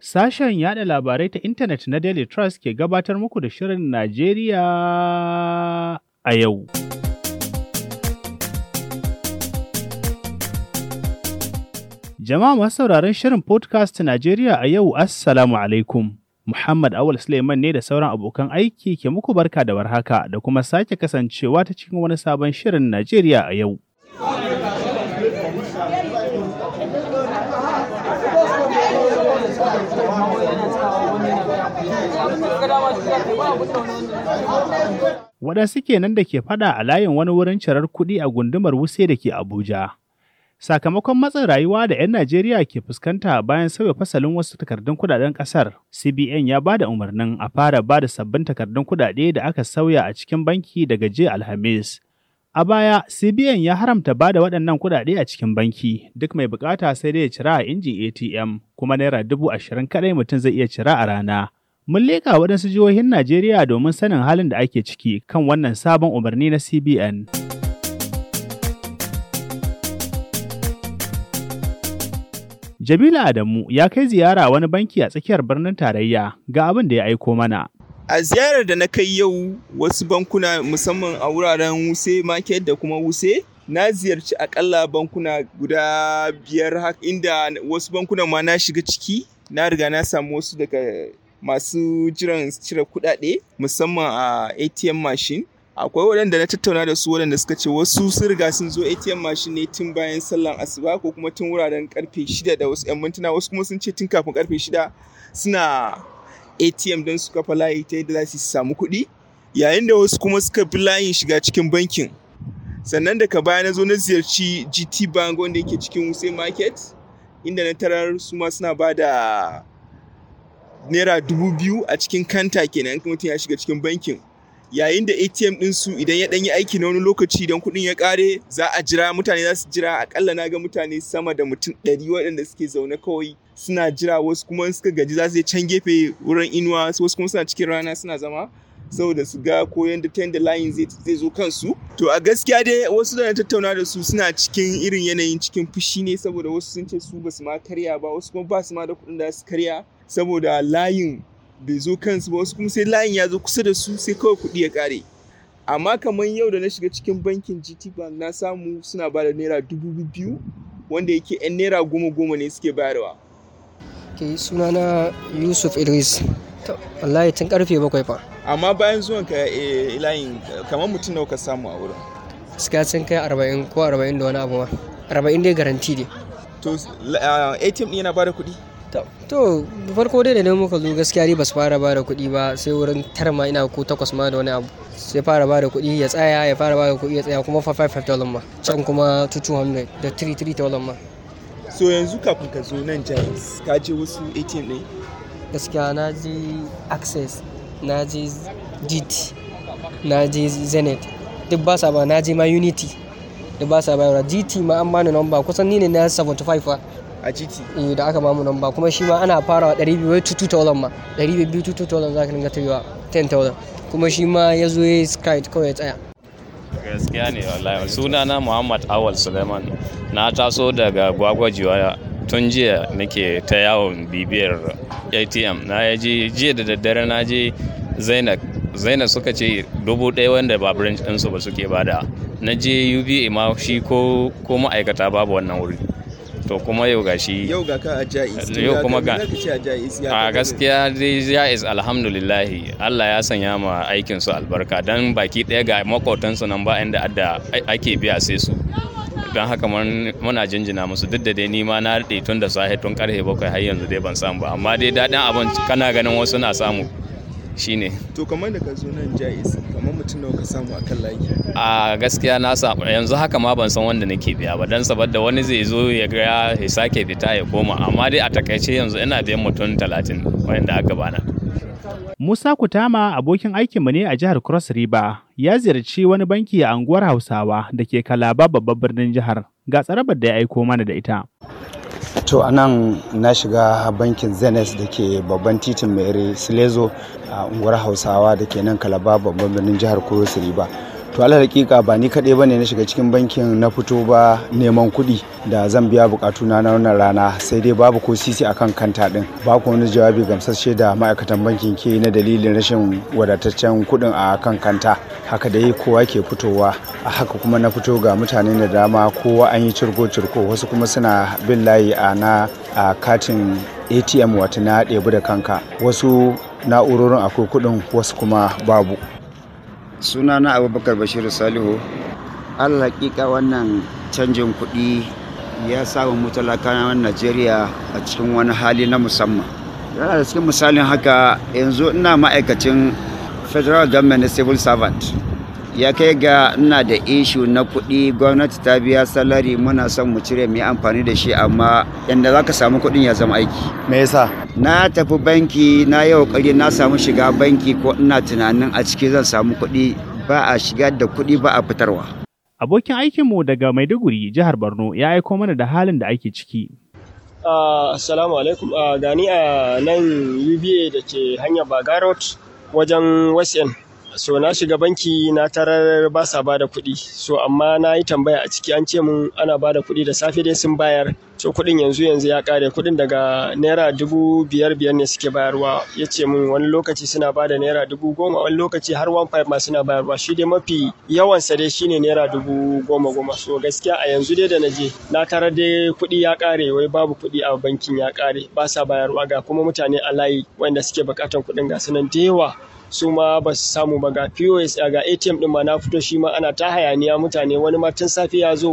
Sashen yada labarai ta intanet na Daily Trust ke gabatar muku da Shirin Najeriya a yau. Jama'a masu sauraron Shirin Podcast Najeriya a yau, Assalamu alaikum. Muhammad Awul Suleiman ne da sauran abokan aiki ke muku barka da warhaka da kuma sake kasancewa ta cikin wani sabon Shirin Najeriya a yau. Waɗansu kenan da ke fada a layin wani wurin cirar kuɗi a gundumar Wuse da ke Abuja. Sakamakon matsin rayuwa da 'yan Najeriya ke fuskanta bayan sauya fasalin wasu takardun kudaden ƙasar, CBN ya ba da umarnin a fara ba da sabbin takardun kudade da aka sauya a cikin banki daga jiya Alhamis. A baya, CBN ya haramta ba da waɗannan kudade a cikin banki, duk mai bukata sai dai ya cira a injin ATM, kuma naira dubu ashirin kaɗai mutum zai iya cira a rana. Mun leƙa waɗansu jihohin Najeriya domin sanin halin da ake ciki kan wannan sabon umarni na CBN. Jamilu Adamu ya kai ziyara wani banki a tsakiyar birnin tarayya ga abin da ya aiko mana. A ziyarar da na kai yau wasu bankuna musamman a wuraren Wuse Market da kuma Wuse na ziyarci akalla bankuna guda biyar inda wasu bankunan ma na shiga ciki na riga na samu wasu daga masu jiran cire kuɗaɗe musamman a ATM machine. akwai waɗanda na tattauna da su waɗanda suka ce wasu sun riga sun zo atm machine ne tun bayan sallan asuba ko kuma tun wuraren karfe shida da wasu 'yan mintuna wasu kuma sun ce tun kafin karfe shida suna atm don su kafa layi ta yadda za su samu kuɗi yayin da wasu kuma suka bi layin shiga cikin bankin sannan daga baya na zo na ziyarci gt bank wanda yake cikin wuse market inda na tarar su ma suna ba da naira dubu biyu a cikin kanta kenan mutum ya shiga cikin bankin yayin da atm ɗinsu idan ya ɗanyi aiki na wani lokaci idan kuɗin ya ƙare za a jira mutane za su jira akalla na ga mutane sama da mutum ɗari waɗanda suke zaune kawai suna jira wasu kuma suka gaji za su je can gefe wurin inuwa wasu kuma suna cikin rana suna zama saboda su ga ko yanda ta yanda layin zai zo kansu to a gaskiya dai wasu da na tattauna da su suna cikin irin yanayin cikin fushi ne saboda wasu sun ce su ba su ma karya ba wasu kuma ba su ma da kuɗin da su karya saboda layin bai zo kansu ba wasu kuma sai layin ya zo kusa da su sai kawai kuɗi ya ƙare amma kamar yau da na shiga cikin bankin gt bank na samu suna ba da naira dubu biyu wanda yake yan naira goma goma ne suke bayarwa ke sunana yusuf idris wallahi tun karfe bakwai fa amma bayan zuwan ka layin kamar mutum nawa ka samu a wurin gaskiya sun kai arba'in ko arba'in da wani abu ma arba'in dai garanti ne to atm yana ba da kuɗi to farko dai da muka zo gaskiya dai basu fara bada kuɗi ba sai wurin tara ma ina ko takwas ma da wani abu sai fara bada kuɗi ya tsaya ya fara bada kuɗi ya tsaya kuma fa 5 dollar ma can kuma 200 da 3 3 dollar ma so yanzu kafin ka zo nan jais ka je wasu atm ne gaskiya na je access na je gt na je zenith duk ba sa ba na je ma unity duk ba sa bayarwa gt ma an bani number kusan ni ne na 75 fa a GT. Eh da aka bamu namba kuma shi ma ana farawa 200 wai 2000 ma 200 2000 za ka dinga tafiya 10000 kuma shi ma ya zo ya sky kawai ya tsaya. Gaskiya ne wallahi sunana Muhammad Awal Suleiman na taso daga gwagwajiwa tun jiya nake ta yawon bibiyar ATM na ya je jiya da daddare na je Zainab Zainab suka ce dubu ɗaya wanda ba branch ɗinsu ba suke bada na je UBA ma shi ko ma'aikata babu wannan wuri. to kuma yau gashi yau ga ka a jais yau kuma ga a gaskiya dai jais alhamdulillahi Allah ya sanya ma aikin su albarka dan baki ɗaya ga makotan su nan ba inda adda ake biya sai su don haka muna jinjina musu duk da dai ni ma na daɗe tun da safe tun karfe bakwai har yanzu dai ban samu ba amma dai daɗin abin kana ganin wasu na samu shine to kamar da ka zo nan jais kamar mutum nawa ka samu akan layi a gaskiya na samu yanzu haka ma ban san wanda nake biya ba dan saboda wani zai zo ya ga ya sake fita ya koma amma dai a takaice yanzu ina biyan mutum talatin wanda aka bana Musa Kutama abokin aikinmu ne a jihar Cross River ya ziyarci wani banki a anguwar Hausawa da ke Kalaba babban birnin jihar ga tsarabar da ya aiko mana da ita. To a nan na shiga bankin Zenith da ke babban titin Mere Silezo a unguwar Hausawa da ke nan Kalaba babban birnin jihar Cross River. to alal hakika ba ni kaɗai bane na shiga cikin bankin na fito ba neman kuɗi da zan biya bukatuna na wannan rana sai dai babu ko sisi akan kanta din ba ku wani jawabi gamsasshe da ma'aikatan bankin ke na dalilin rashin wadataccen kuɗin a kan kanta haka da yi kowa ke fitowa a haka kuma na fito ga mutane da dama kowa an yi cirko-cirko wasu kuma suna bin layi a na a katin atm wata na ɗebi da kanka wasu na'urorin akwai kuɗin wasu kuma babu sunana abubakar bashiru salihu allah hakika wannan canjin kuɗi ya samu mutalakawan najeriya a cikin wani hali na musamman yana da cikin misalin haka yanzu ina ma'aikacin federal government civil servant ya kai ga ina da ishu na kuɗi gwamnati ta biya salari muna son mu cire mu yi amfani da shi amma yadda za ka samu kuɗin ya zama aiki me yasa na tafi banki na yi kokari na samu shiga banki ko ina tunanin a ciki zan samu kuɗi ba a shigar da kuɗi ba a fitarwa Abokin aikinmu daga Maiduguri, jihar Borno, ya aiko mana da halin da ake ciki. Assalamu alaikum. Gani a nan UBA da ke hanyar Bagarot wajen Western. So na shiga banki na tarar ba sa bada kuɗi. So amma na yi tambaya a ciki an ce mun ana bada kuɗi da safe dai sun bayar. So kuɗin yanzu yanzu ya ƙare kuɗin daga naira dubu biyar biyar ne suke bayarwa. Ya ce mun wani lokaci suna bada naira dubu goma wani lokaci har one five ma suna bayarwa. Shi dai mafi yawansa dai shine naira dubu goma goma. So gaskiya a yanzu dai da na je na tarar dai kuɗi ya ƙare wai babu kuɗi a bankin ya ƙare ba sa bayarwa ga kuma mutane a layi wanda suke buƙatan kuɗin ga sunan da yawa. su ma ba su samu ba ga POS ga ATM din ma na fito shi ma ana ta hayaniya mutane wani ma tun safe ya zo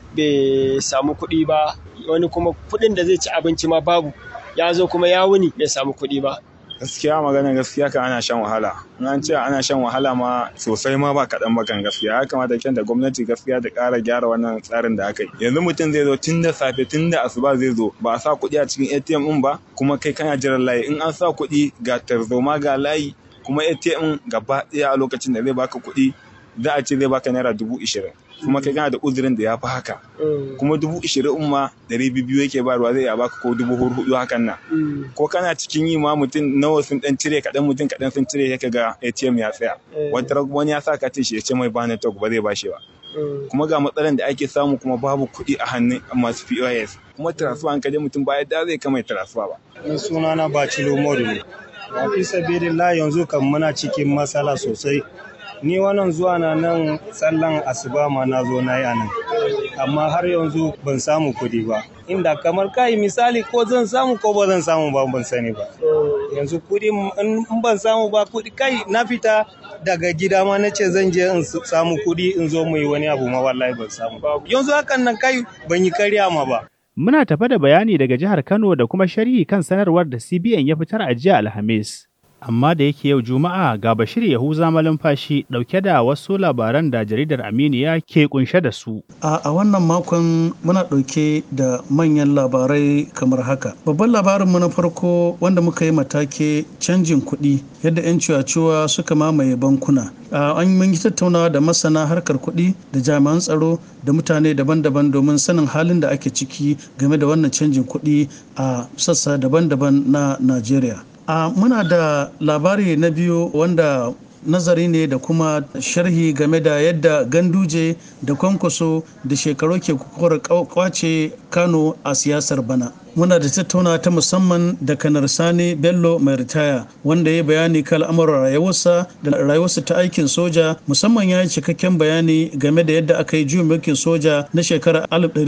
bai samu kuɗi ba wani kuma kuɗin da zai ci abinci ma babu ya zo kuma ya wuni bai samu kuɗi ba gaskiya maganar gaskiya kan ana shan wahala in an ce ana shan wahala ma sosai ma ba kaɗan ba kan gaskiya ya kamata kyan da gwamnati gaskiya da ƙara gyara wannan tsarin da aka yi yanzu mutum zai zo tun da safe tun da asuba zai zo ba a sa kuɗi a cikin atm ɗin ba kuma kai kana jiran layi in an sa kuɗi ga tarzoma ga layi kuma ATM gaba ɗaya a lokacin da zai baka kuɗi za a ce zai baka naira dubu ishirin kuma kai kana da uzurin da ya fi haka kuma dubu ishirin ma ɗari biyu yake bayarwa zai iya baka ko dubu hudu hakan nan ko kana cikin yi ma mutum nawa sun ɗan cire kaɗan mutum kaɗan sun cire ya ga ATM ya tsaya wani ya sa katin shi ya ce mai ba network ba zai bashi ba kuma ga matsalan da ake samu kuma babu kuɗi a hannun masu POS kuma transfer an kaje mutum ba yadda zai kama transfer ba. sunana Bacilo Modu ne. fi sabilillah yanzu kan muna cikin matsala sosai ni wannan zuwa na nan tsallan asuba ma na zo na yi a nan amma har yanzu ban samu kuɗi ba inda kamar kai misali ko zan samu ko ba zan samu ba ban sani ba yanzu kuɗi in ban samu ba kuɗi kai na fita daga gida ma na ce zan je in samu kuɗi in zo mu yi wani abu ma wallahi ban samu ba yanzu hakan nan kai ban yi karya ma ba Muna tafa da bayani daga jihar Kano da kuma sharhi kan sanarwar da CBN ya fitar a jiya Alhamis. Amma da yake yau Juma'a ga Bashir Yahuza Malumfashi ɗauke da wasu labaran da jaridar Aminiya ke kunshe da su. A wannan makon muna ɗauke da manyan labarai kamar haka. Babban labarinmu na farko wanda muka yi matake canjin kuɗi yadda 'yan ciwaciwa suka mamaye bankuna. an yi tattaunawa da masana harkar kuɗi da jami'an tsaro da mutane daban-daban domin sanin halin da ake ciki game da wannan canjin kuɗi a sassa daban-daban na Najeriya. a muna da labari na biyu wanda nazari ne da kuma sharhi game da yadda ganduje da kwankwaso da shekaru ke kukuwar kwace kano a siyasar bana muna da tattauna ta musamman da kanar sani bello mai ritaya wanda ya bayani kan al'amuran rayuwarsa da rayuwarsa ta aikin soja musamman ya yi cikakken bayani game da yadda aka yi juyin mulkin soja na shekarar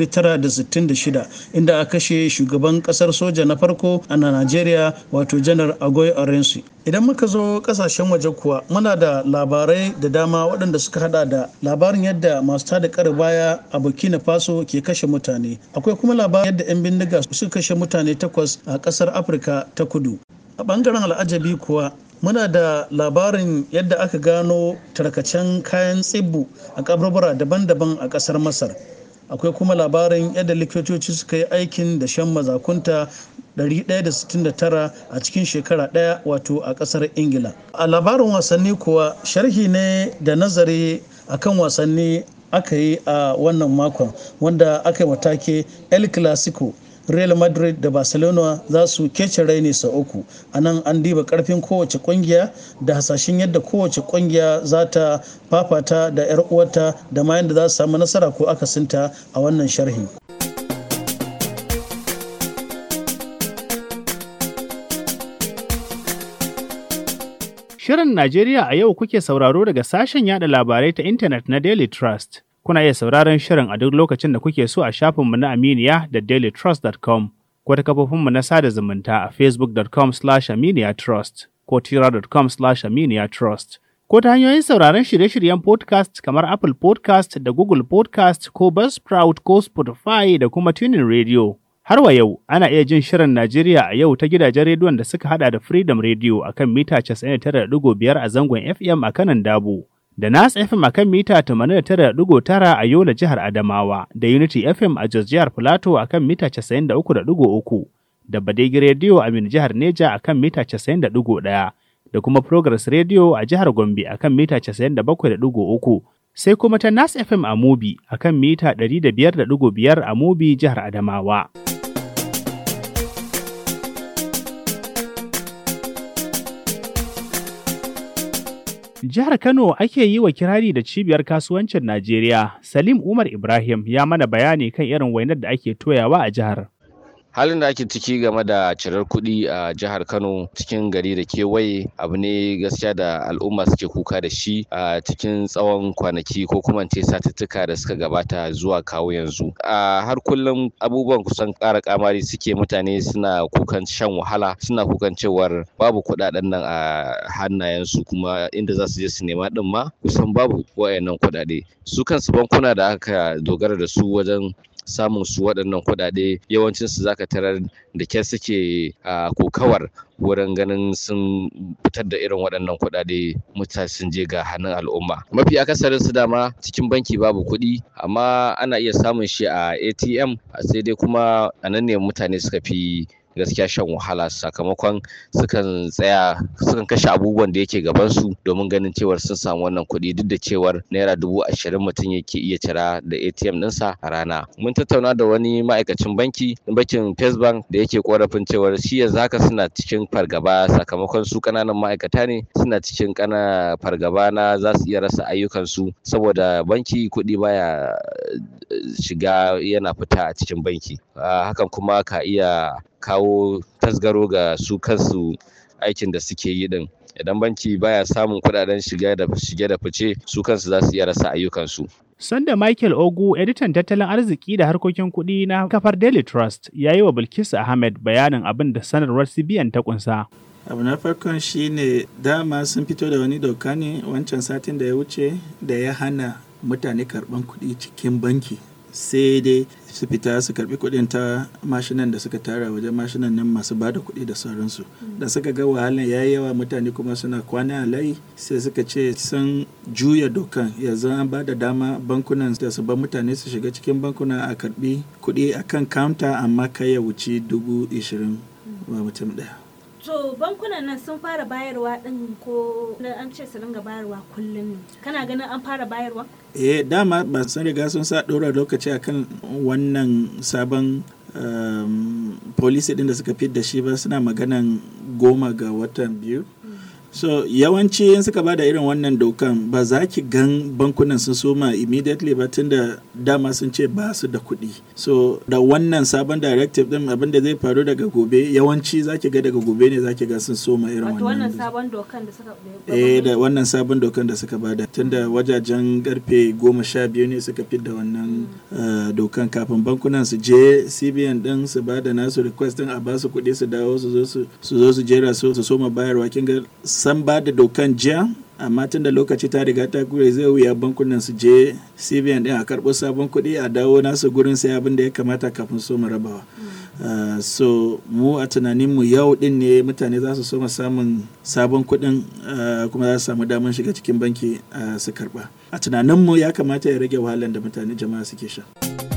1966 inda aka kashe shugaban kasar soja na farko a najeriya wato janar agoy orensi idan muka zo kasashen waje kuwa muna da labarai da dama waɗanda suka hada da labarin yadda masu tada kare baya a burkina faso ke kashe mutane akwai kuma labarin yadda 'yan bindiga suka kashe mutane takwas a ƙasar afirka ta kudu a ɓangaren al'ajabi kuwa muna da labarin yadda aka gano tarkacen kayan tsibbu a kaburbura daban-daban a ƙasar masar akwai kuma labarin yadda likitoci suka yi aikin da shan mazakunta 169 a cikin shekara ɗaya wato a ƙasar ingila a labarin wasanni kuwa sharhi ne da nazari akan wasanni aka yi a wannan makon wanda aka yi matake el clasico real madrid da barcelona za su kece raini sau uku a nan an diba karfin kowace kungiya da hasashen yadda kowace kungiya za ta fafata da 'yar uwarta da ma yadda za su samu nasara ko akasinta a wannan sharhi Shirin Najeriya a yau kuke sauraro daga sashen yada labarai ta intanet na Daily Trust. Kuna iya sauraron shirin a duk lokacin da kuke so a shafinmu na Aminiya da dailytrust.com ko ta kafofinmu na sada zumunta a facebook.com slash aminiyatrust ko tira.com slash aminiyatrust ko ta hanyoyin sauraron shirye-shiryen podcast kamar Apple podcast da Google podcast ko Buzzsprout ko Spotify da kuma Tuning Radio. Har wa yau, ana iya jin shirin Najeriya a yau ta gidajen rediyon da suka hada da Freedom Radio a kan mita 99.5 a zangon FM a kanan Dabo, da Nas FM a kan mita 89.9 a Yola jihar Adamawa, da Unity FM a Jos jihar Filato a kan mita 93.3, da Badegi Radio a Min jihar Neja a kan mita 91, da kuma Progress Radio a jihar Gombe a kan mita 97.3, sai kuma ta Nas FM a Mubi a kan mita 105.5 a Mubi jihar Adamawa. Jihar Kano ake yi wa kirari da cibiyar kasuwancin Najeriya. Salim Umar Ibrahim ya mana bayani kan irin wainar da ake toyawa a jihar. halin da ake ciki game da cirar kuɗi a jihar kano cikin gari da kewaye abu ne gaskiya da al'umma suke kuka da shi a cikin tsawon kwanaki ko kuma ce satuttuka da suka gabata zuwa kawo yanzu a har kullum abubuwan kusan ƙara kamari suke mutane suna kukan shan wahala suna kukan cewar babu kuɗaɗen nan a hannayensu kuma inda za su je su nema ɗin ma kusan babu wayannan kuɗaɗe su kansu bankuna da aka dogara da su wajen samun su waɗannan kuɗaɗe yawancin su zaka tarar da ke suke a kokawar wurin ganin sun fitar da irin waɗannan kuɗaɗe mutane sun je ga hannun al'umma mafi akasarin su dama cikin banki babu kuɗi amma ana iya samun shi a atm sai dai kuma a nan ne mutane suka fi gaskiya shan wahala sakamakon sukan tsaya sukan kashe abubuwan da yake gabansu domin ganin cewar sun samu wannan kuɗi duk da cewar naira dubu ashirin mutum yake iya cira da atm ɗinsa a rana mun tattauna da wani ma'aikacin banki bankin first bank da yake korafin cewar shi yanzu haka suna cikin fargaba sakamakon su ƙananan ma'aikata ne suna cikin kana fargaba na za su iya rasa ayyukansu saboda banki kuɗi baya shiga yana fita a cikin banki hakan kuma ka iya kawo tasgaro ga su kansu aikin da suke yi din idan banki baya samun kudaden shige da shige da fice su kansu za su iya rasa ayyukansu Sanda Michael Ogu, editan tattalin arziki da harkokin kuɗi na kafar Daily Trust, ya yi wa Bilkisu Ahmed bayanin abin da sanarwar CBN ta kunsa. abu na farkon shine dama sun fito da wani doka ne wancan satin da ya wuce da ya hana mutane karban kuɗi cikin banki sai dai su fita su karbi kuɗin ta mashinan da suka tara wajen mashinan nan masu ba da kuɗi da sauransu da suka ga wahalan ya yi yawa mutane kuma suna kwana a layi sai suka ce sun juya dokan yanzu an ba da dama bankunan da su ba mutane su shiga cikin bankuna a karbi kuɗi akan counter amma kai ya wuce dubu ishirin wa mutum ɗaya To bankunan nan sun fara bayarwa din ko an ce su dinga bayarwa kullum ne. Kana ganin an fara bayarwa? Eh dama ba sun riga sun sa ɗora lokaci akan wannan sabon um, policy din da suka fit da shi ba suna maganan goma ga watan biyu. so yawanci in suka bada irin wannan dokan ba za ki gan bankunan sun soma immediately ba tunda dama sun ce ba su da kuɗi so da wannan sabon directive din abin da zai faru daga gobe yawanci za ki ga daga gobe ne za ki ga sun soma irin Wato wannan wannan sabon dokan da suka eh da wannan sabon dokan da suka bada tunda wajajen karfe goma sha biyu ne suka fi da wannan uh, dokan kafin bankunan su je cbn din su bada nasu request din a basu kuɗi su dawo su zo su su zo su jera su su soma bayarwa kin ga san ba da dokan jiya amma tun da lokaci ta riga ta kure zai wuya bankunan su je cbn din a karɓo sabon kuɗi a dawo nasu gurin sai abin da ya kamata kafin so mu rabawa Uh, so mu a tunaninmu yau din ne mutane za su soma samun sabon kuɗin uh, kuma za su samu damar shiga cikin banki uh, su karɓa a tunaninmu ya kamata ya rage wahalar da mutane jama'a suke sha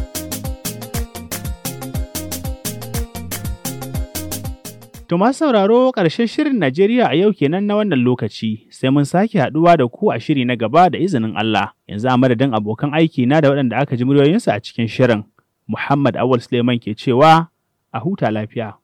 To masu sauraro ƙarshen shirin Najeriya a yau kenan na wannan lokaci, sai mun sake haɗuwa da ku a shiri na gaba da izinin Allah. Yanzu a madadin abokan aiki na da waɗanda aka ji muryoyinsu a cikin shirin. Muhammad Awal Suleiman ke cewa a huta lafiya.